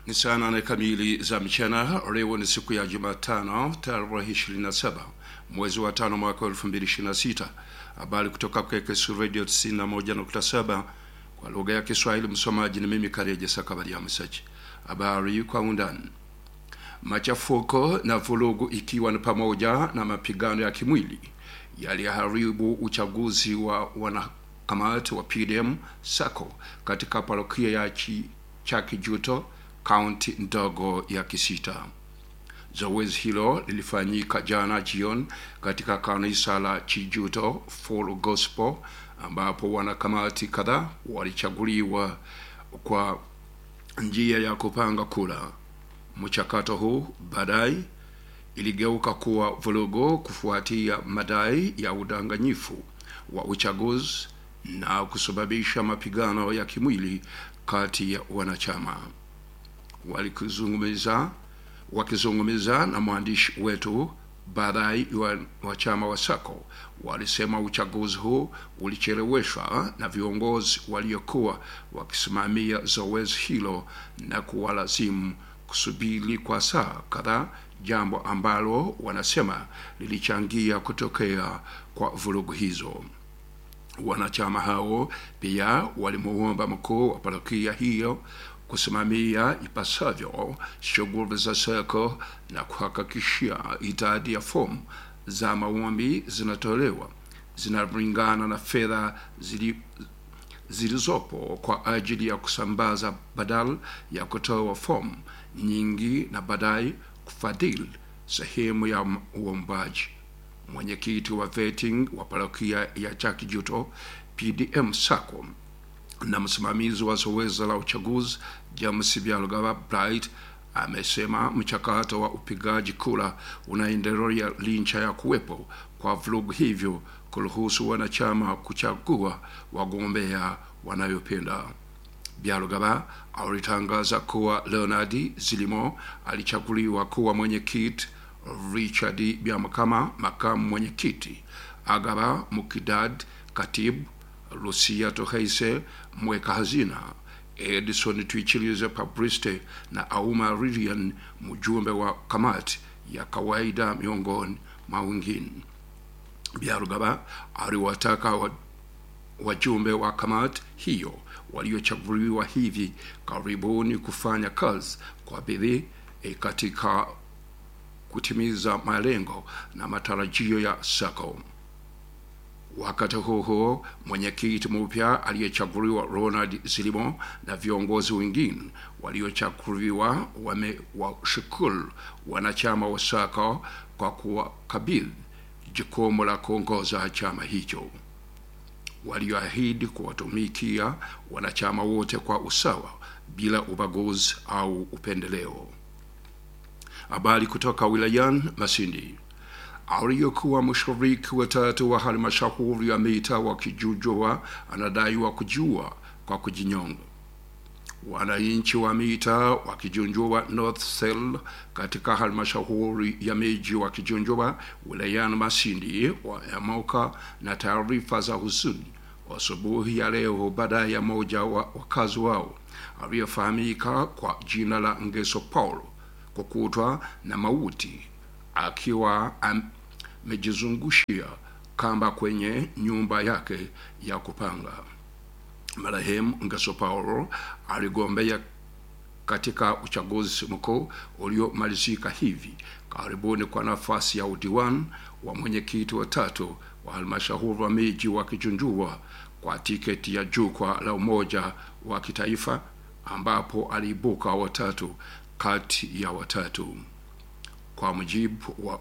Ni saa nane kamili za mchana. Leo ni siku ya Jumatano tarehe 27 mwezi wa tano mwaka 2026. Habari kutoka KKS Radio 91.7 kwa lugha ya Kiswahili. Msomaji ni mimi Kareje Sakabaria Msaji. Habari kwa undani. Machafuko na vurugu ikiwa ni pamoja na mapigano ya kimwili yaliharibu uchaguzi wa wanakamati wa PDM Sako katika parokia ya chi, Chakijuto kaunti ndogo ya Kisita. Zoezi hilo lilifanyika jana jioni katika kanisa la Chijuto Full Gospel ambapo wanakamati kadhaa walichaguliwa kwa njia ya kupanga kura. Mchakato huu baadaye iligeuka kuwa vurugu kufuatia madai ya udanganyifu wa uchaguzi na kusababisha mapigano ya kimwili kati ya wanachama. Walikizungumza wakizungumza na mwandishi wetu, baadhi wa, wa chama wa Sako walisema uchaguzi huu ulicheleweshwa na viongozi waliokuwa wakisimamia zoezi hilo na kuwalazimu kusubiri kwa saa kadhaa, jambo ambalo wanasema lilichangia kutokea kwa vurugu hizo. Wanachama hao pia walimuomba mkuu wa parokia hiyo kusimamia ipasavyo shughuli za Sako na kuhakikishia idadi ya fomu za maombi zinatolewa zinalingana na fedha zili zilizopo kwa ajili ya kusambaza badala ya kutoa fomu nyingi na baadaye kufadhili sehemu ya uombaji. Mwenyekiti wa vetting wa parokia ya Chakijuto PDM Sako na msimamizi wa zoezi la uchaguzi James Byalugaba Bright amesema mchakato wa upigaji kura unaendelea licha ya kuwepo kwa vurugu, hivyo kuruhusu wanachama kuchagua wagombea wanayopenda. Byalugaba alitangaza kuwa Leonard Zilimo alichaguliwa kuwa mwenyekiti, Richard Byamukama makamu mwenyekiti, Agaba Mukidad katibu, Lucia Toheise mweka hazina, Edison Twichilize Pabriste na Auma Lilian mjumbe wa kamati ya kawaida miongoni mwa wengine. Byalugaba aliwataka wajumbe wa kamati hiyo waliochaguliwa hivi karibuni kufanya kazi kwa bidii e katika kutimiza malengo na matarajio ya Sako. Wakati huo huo, mwenyekiti mpya aliyechaguliwa Ronald Zilimo na viongozi wengine waliochaguliwa wamewashukuru wanachama wa Sako kwa kuwakabidhi jukumu la kuongoza chama hicho. Walioahidi kuwatumikia wanachama wote kwa usawa bila ubaguzi au upendeleo. Habari kutoka wilayani Masindi aliyekuwa mshiriki watatu wa halmashauri ya mita wa Kijujoa anadaiwa kujua kwa kujinyonga. Wananchi wa mita wa Kijunjua North Cell katika halmashauri ya miji wa Kijunjua wilayani Masindi wameamka na taarifa za huzuni asubuhi ya leo baada ya moja wa wakazi wao aliyefahamika kwa jina la Ngeso Paulo kukutwa na mauti akiwa amejizungushia kamba kwenye nyumba yake ya kupanga. Marehemu Ngeso Paulo aligombea katika uchaguzi mkuu uliomalizika hivi karibuni kwa nafasi ya udiwani wa mwenyekiti wa tatu wa halmashauri wa miji wa Kijunjua kwa tiketi ya jukwaa la umoja wa kitaifa ambapo aliibuka watatu kati ya watatu. Kwa mujibu wa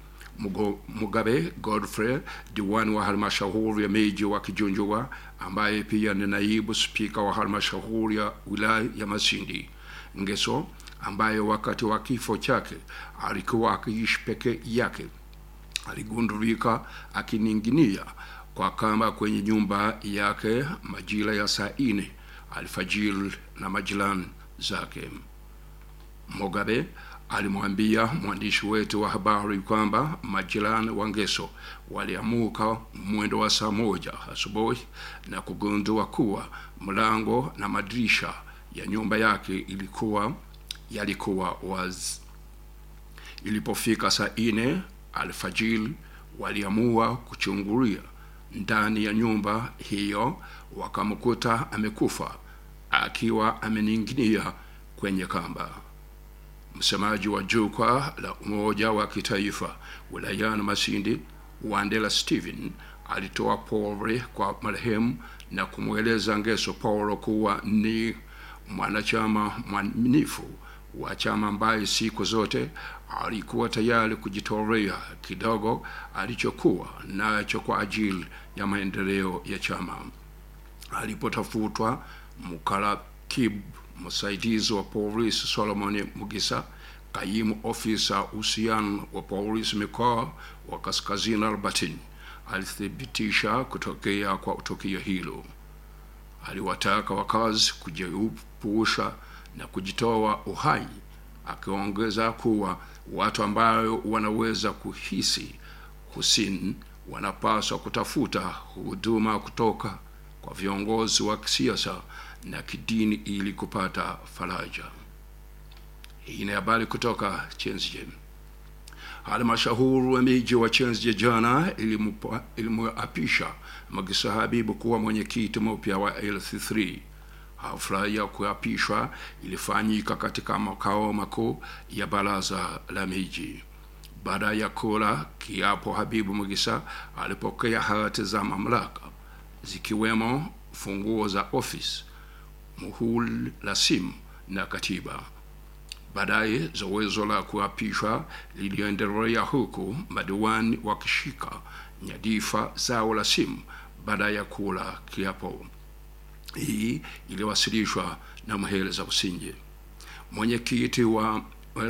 Mugabe Godfrey, diwani wa halmashauri ya miji wa Kijunjua, ambaye pia ni naibu spika wa halmashauri ya wilaya ya Masindi. Ngeso ambaye wakati wa kifo chake alikuwa akiishi peke yake, aligundulika akining'inia kwa kamba kwenye nyumba yake majira ya saa nne alfajiri na majirani zake. Mugabe alimwambia mwandishi wetu wa habari kwamba majirani wa Ngeso waliamuka mwendo wa saa moja asubuhi na kugundua kuwa mlango na madirisha ya nyumba yake ilikuwa yalikuwa wazi. Ilipofika saa nne alfajiri, waliamua kuchungulia ndani ya nyumba hiyo, wakamkuta amekufa akiwa amening'inia kwenye kamba. Msemaji wa jukwaa la Umoja wa Kitaifa wilayani Masindi, Wandela Steven, alitoa pole kwa marehemu na kumweleza Ngeso Paulo kuwa ni mwanachama mwaminifu wa chama ambaye siku zote alikuwa tayari kujitolea kidogo alichokuwa nacho kwa ajili ya maendeleo ya chama. Alipotafutwa mkarakibu msaidizi wa polisi Solomon Mugisa, kaimu ofisa uhusiano wa polisi mikoa wa Kaskazini Albertine, alithibitisha kutokea kwa tukio hilo. Aliwataka wakazi kujiepusha na kujitoa uhai, akiongeza kuwa watu ambayo wanaweza kuhisi husini wanapaswa kutafuta huduma kutoka kwa viongozi wa kisiasa na kidini ili kupata faraja. Hii ni habari kutoka Chenzje. Halmashauri ya miji wa Chenzje jana ilimuapisha Magisa Habibu kuwa mwenyekiti mpya wa LC3. Hafla ya kuapishwa ilifanyika katika makao makuu ya baraza la miji. Baada ya kula kiapo, Habibu Magisa alipokea hati za mamlaka zikiwemo funguo za ofisi, muhuri la simu na katiba. Baadaye zoezi la kuapishwa liliendelea huku madiwani wakishika nyadhifa zao la simu baada ya kula kiapo. Hii iliwasilishwa na Muheza Businje, mwenyekiti wa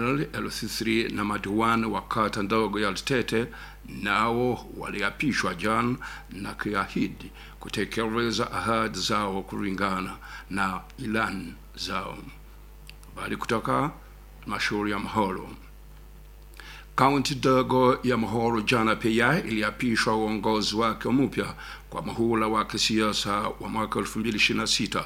LC3 na madiwani wa kata ndogo ya Litete nao waliapishwa jana na kiahidi kutekeleza ahadi zao kulingana na ilani zao. Habari kutoka mashauri ya Mahoro. Kaunti ndogo ya Mahoro jana pia iliapishwa uongozi wake mpya kwa muhula wa kisiasa wa mwaka 2026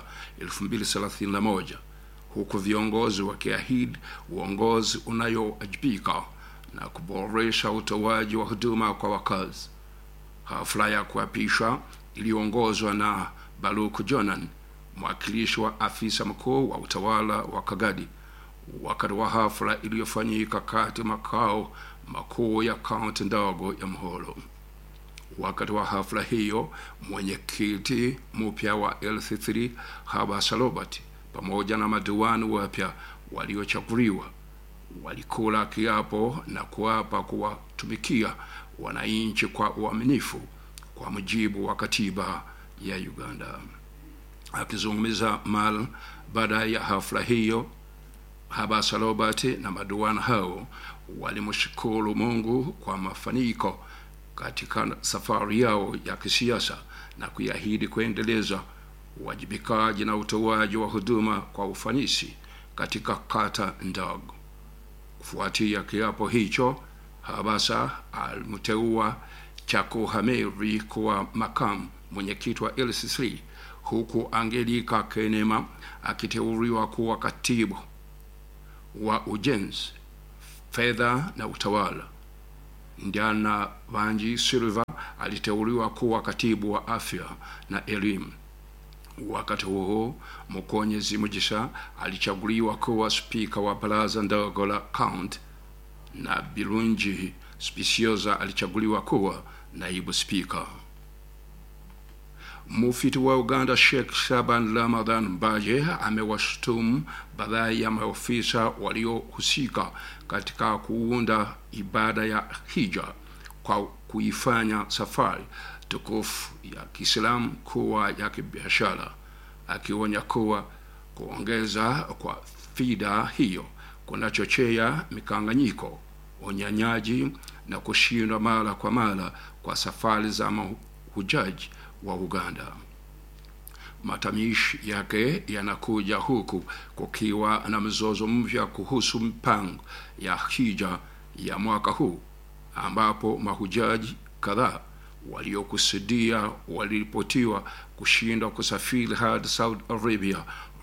2031 huku viongozi wakiahidi uongozi unayowajibika na kuboresha utoaji wa huduma kwa wakazi. Hafla ya kuapishwa iliyoongozwa na Baruku Jonan, mwakilishi wa afisa mkuu wa utawala wa Kagadi, wakati wa hafla iliyofanyika kati makao makuu ya kaunti ndogo ya Mahoro. Wakati wa hafla hiyo, mwenyekiti mpya wa LC3 Haba Salobati pamoja na madiwani wapya waliochaguliwa walikula kiapo na kuapa kuwatumikia wananchi kwa uaminifu kwa mujibu wa katiba ya Uganda. Akizungumza mal baada ya hafla hiyo, Haba Salobati na madiwani hao walimshukuru Mungu kwa mafanikio katika safari yao ya kisiasa na kuahidi kuendeleza uwajibikaji na utoaji wa huduma kwa ufanisi katika kata ndogo. Kufuatia kiapo hicho, Habasa alimteua Chako Hameri kuwa makamu mwenyekiti wa LC3 huku Angelika Kenema akiteuliwa kuwa katibu wa ujenzi, fedha na utawala. Ndiana Vanji Silva aliteuliwa kuwa katibu wa afya na elimu. Wakati huo Mukonyezi Mugisha alichaguliwa kuwa spika wa baraza ndogo la kaunti na Birungi Specioza alichaguliwa kuwa naibu spika. Mufti wa Uganda Sheikh Shaban Ramadhan Mbaje amewashutumu baadhi ya maofisa waliohusika katika kuunda ibada ya hija kwa kuifanya safari tukufu ya Kiislamu kuwa ya kibiashara, akionya kuwa kuongeza kwa fida hiyo kunachochea mikanganyiko, unyanyaji na kushindwa mara kwa mara kwa safari za mahujaji wa Uganda. Matamishi yake yanakuja huku kukiwa na mzozo mpya kuhusu mpango ya hija ya mwaka huu ambapo mahujaji kadhaa waliokusudia waliripotiwa kushindwa kusafiri hadi Saudi Arabia,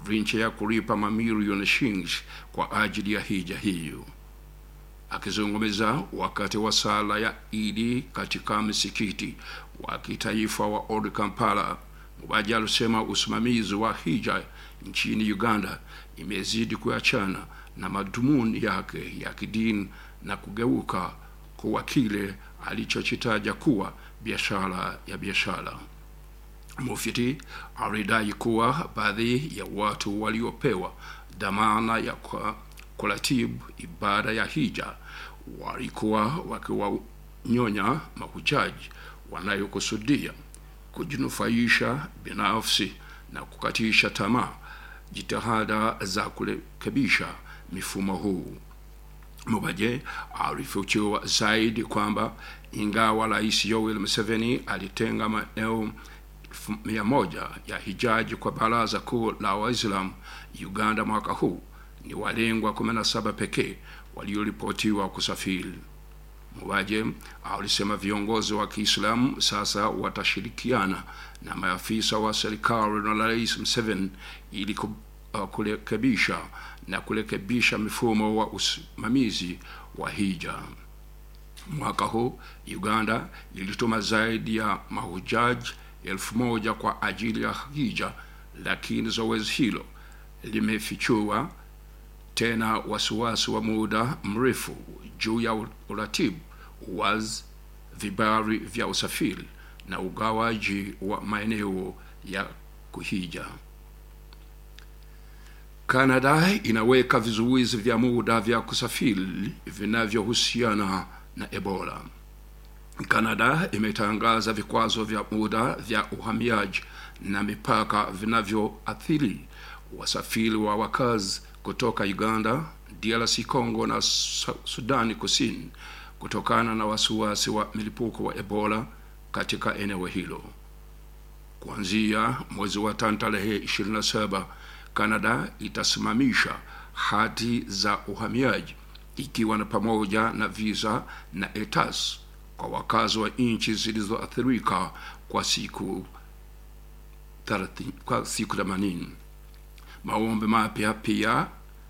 licha ya kulipa mamilioni shilingi kwa ajili ya hija hiyo. Akizungumza wakati wa sala ya Idi katika msikiti wa kitaifa wa Old Kampala, Mubaji alisema usimamizi wa hija nchini Uganda imezidi kuachana na madhumuni yake ya kidini na kugeuka kuwa kile alichokitaja kuwa biashara ya biashara. Mufti alidai kuwa baadhi ya watu waliopewa dhamana ya kwa kuratibu ibada ya hija walikuwa wakiwanyonya mahujaji wanayokusudia kujinufaisha binafsi na kukatisha tamaa jitihada za kurekebisha mifumo huu. Mubaje alifichua zaidi kwamba ingawa Rais Yoweri Museveni alitenga maeneo mia moja ya hijaji kwa Baraza Kuu la Waislamu Uganda mwaka huu, ni walengwa 17 pekee walioripotiwa kusafiri. Mubaje alisema viongozi wa Kiislamu sasa watashirikiana na maafisa wa serikali na Rais Museveni ili kurekebisha na kurekebisha mifumo wa usimamizi wa hija. Mwaka huu Uganda ilituma zaidi ya mahujaji elfu moja kwa ajili ya hija, lakini zoezi hilo limefichua tena wasiwasi wa muda mrefu juu ya uratibu wa vibali vya usafiri na ugawaji wa maeneo ya kuhija. Kanada inaweka vizuizi vya muda vya kusafiri vinavyohusiana na Ebola. Kanada imetangaza vikwazo vya muda vya uhamiaji na mipaka vinavyoathiri wasafiri wa wakazi kutoka Uganda, DRC Congo na Sudani Kusini kutokana na wasiwasi wa milipuko wa Ebola katika eneo hilo. Kuanzia mwezi wa tano tarehe 27 Canada itasimamisha hati za uhamiaji ikiwa na pamoja na visa na ETAs kwa wakazi wa nchi zilizoathirika kwa siku 30, kwa siku 80. Maombi mapya pia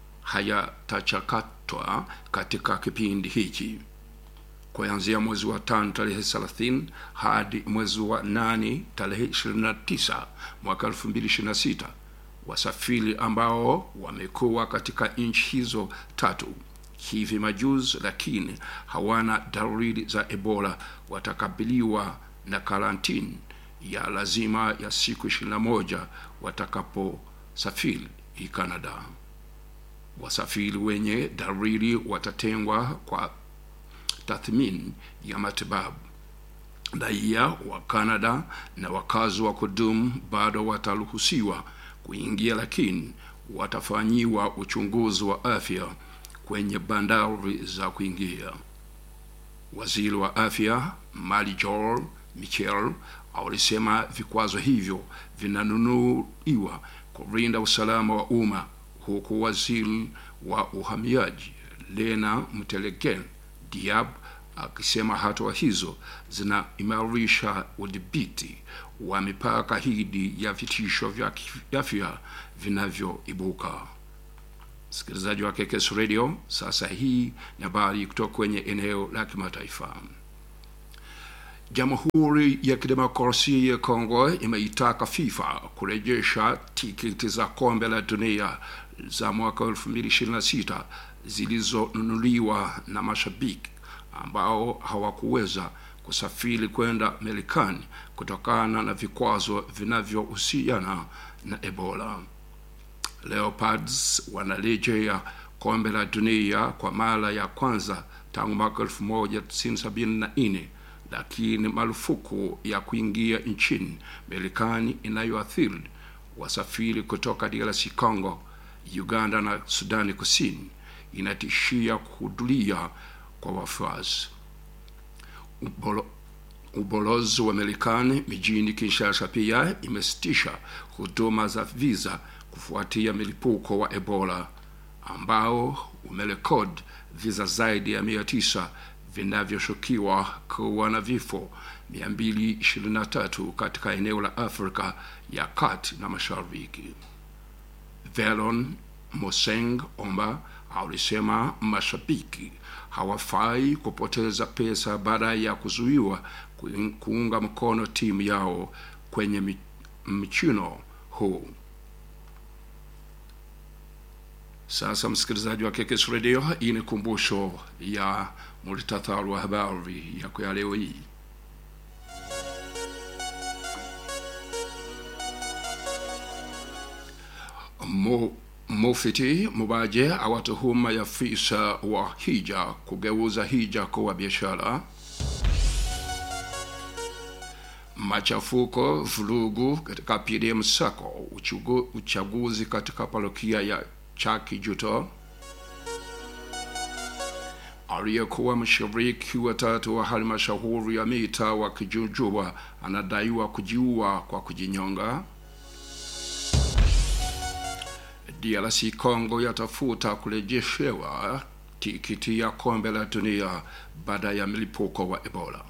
hayatachakatwa katika kipindi hiki kuanzia mwezi wa tano tarehe 30 hadi mwezi wa nane tarehe 29 mwaka 2026 wasafiri ambao wamekuwa katika nchi hizo tatu hivi majuzi lakini hawana dalili za Ebola watakabiliwa na karantini ya lazima ya siku 21 watakaposafiri Canada. Wasafiri wenye dalili watatengwa kwa tathmini ya matibabu. Raia wa Canada na wakazi wa kudumu bado wataruhusiwa kuingia, lakini watafanyiwa uchunguzi wa afya kwenye bandari za kuingia. Waziri wa afya Mali Joel Michel alisema vikwazo hivyo vinanunuliwa kulinda usalama wa umma, huku waziri wa uhamiaji Lena Mtelegen Diab akisema hatua hizo zinaimarisha udhibiti wa mipaka hidi ya vitisho vya kiafya vinavyoibuka. Msikilizaji wa KKS Radio, sasa hii ni habari kutoka kwenye eneo la kimataifa. Jamhuri ya Kidemokrasia ya Kongo imeitaka FIFA kurejesha tiketi za kombe la dunia za mwaka 2026 zilizonunuliwa na mashabiki ambao hawakuweza kusafiri kwenda Marekani kutokana na vikwazo vinavyohusiana na Ebola. Leopards wanarejea kombe la dunia kwa mara ya kwanza tangu mwaka 1974 lakini marufuku ya kuingia nchini Marekani inayoathiri wasafiri kutoka DRC Congo, Uganda na Sudani Kusini inatishia kuhudhuria kwa wafuasi. Ubolo, ubalozi wa Marekani mijini Kinshasa pia imesitisha huduma za visa kufuatia milipuko wa Ebola ambao umerekodi visa zaidi ya mia tisa vinavyoshukiwa kuwa na vifo 223 katika eneo la Afrika ya kati na mashariki. Velon Moseng Omba alisema mashabiki hawafai kupoteza pesa baada ya kuzuiwa kuunga mkono timu yao kwenye michuano huu. Sasa msikilizaji wa KKS Radio, hii ni kumbusho ya muhtasari wa habari yako ya leo hii. Mo, Mufti Mubaje awatuhuma afisa wa hija kugeuza hija kuwa biashara. Machafuko, vurugu katika pili msako uchugu, uchaguzi katika parokia ya Chaki Juto. Aliyekuwa mshiriki wa tatu wa halmashauri ya mita wa Kijujuba anadaiwa kujiua kwa kujinyonga. DRC Congo yatafuta kurejeshewa tikiti ya kombe la dunia baada ya mlipuko wa Ebola.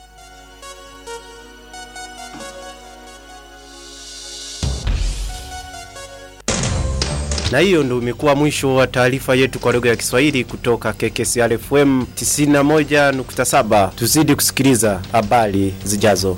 Na hiyo ndio imekuwa mwisho wa taarifa yetu kwa lugha ya Kiswahili kutoka KKCR FM 91.7. Tuzidi kusikiliza habari zijazo.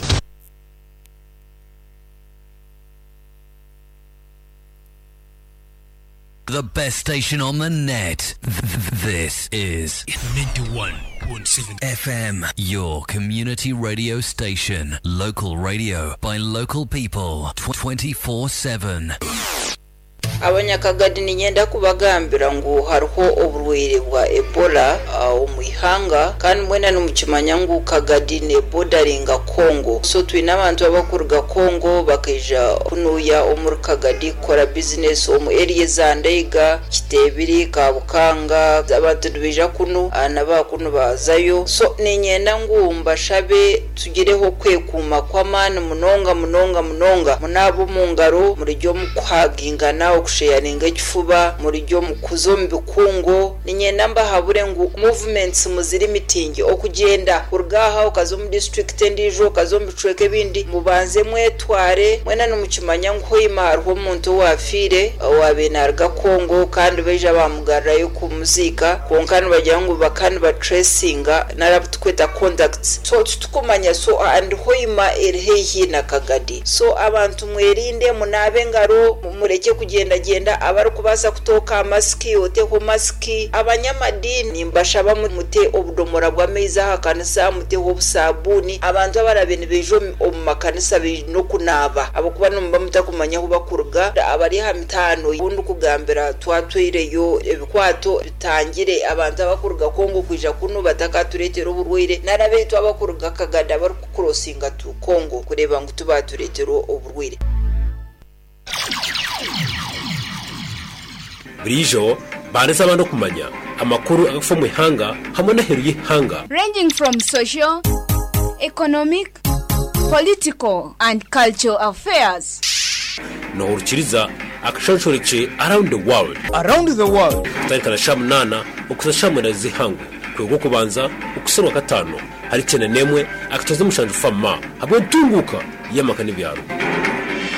The best station on the net. This is 91.7 FM, your community radio station. Local radio by local people 24 7. abanyakagadi ninyenda kubagambira ngu hariho oburwaire bwa ebola uh, omu ihanga kandi mwena nimukimanya ngu kagadi nebodaringa kongo so twine abantu abakuruga kongo bakaija kunuya omuri kagadi kukora bizinesi omu eriya za ndeiga kitebiri kabukanga abantu nibaija kunu uh, nabakunu bazayo so ninyenda ngu mbashabe tugireho kwekuuma kw'amaani munonga munonga munonga munaaba omu ngaro murijyo mukuhagingana okusheyaringa ekifuba murijyo mukuza omu bikungo ninyenda mbahabure ngu movements muziri mitingi okugyenda kuruga aha okaza omu district endiijo okaza omu bicweka ebindi mubanze mwetware mwena nimukimanya ngu hoima hariho omuntu owafiire owabe naruga kongo kandi baija bamugarrayo kumuziika konka nibagira ngu baka nibatracinga narabu tukweta contacts so titukumanya so and hoima eri haihi na kagadi so abantu mwerinde munaabe engaro mureke kugendagenda abarikubaasa kutooka masiki oteho masiki abanyamadini mbashaba mute obudomora bw'amaizi aha kanisa muteho obusabuuni abantu abarabe nibaija omu makanisa baine okunaaba abakuba nimuba mutakumanya ahu bakuruga abari aha mitaano ubundi kugambira twatwireyo ebikwato bitangire abantu abakuruga kongo kwija kunu batakatureetera oburwaire narabeitu abakuruga kagada barikukurosinga tu kongo kureeba ngu tubatureetera oburwaire burijo banditse abantu kumanya amakuru agafa mu ihanga hamwe n'aheru y'ihanga ranging from social, economic, political, and cultural affairs. nohurukiriza akashonshoreke around the world around the world kutarikana sha munana ukuza sha mwenda z'ihangu kwego kubanza ukuserwa gatanu hari cyane nemwe akatoza mushanju fama hamwe ntunguka y'amaka n'ibyaro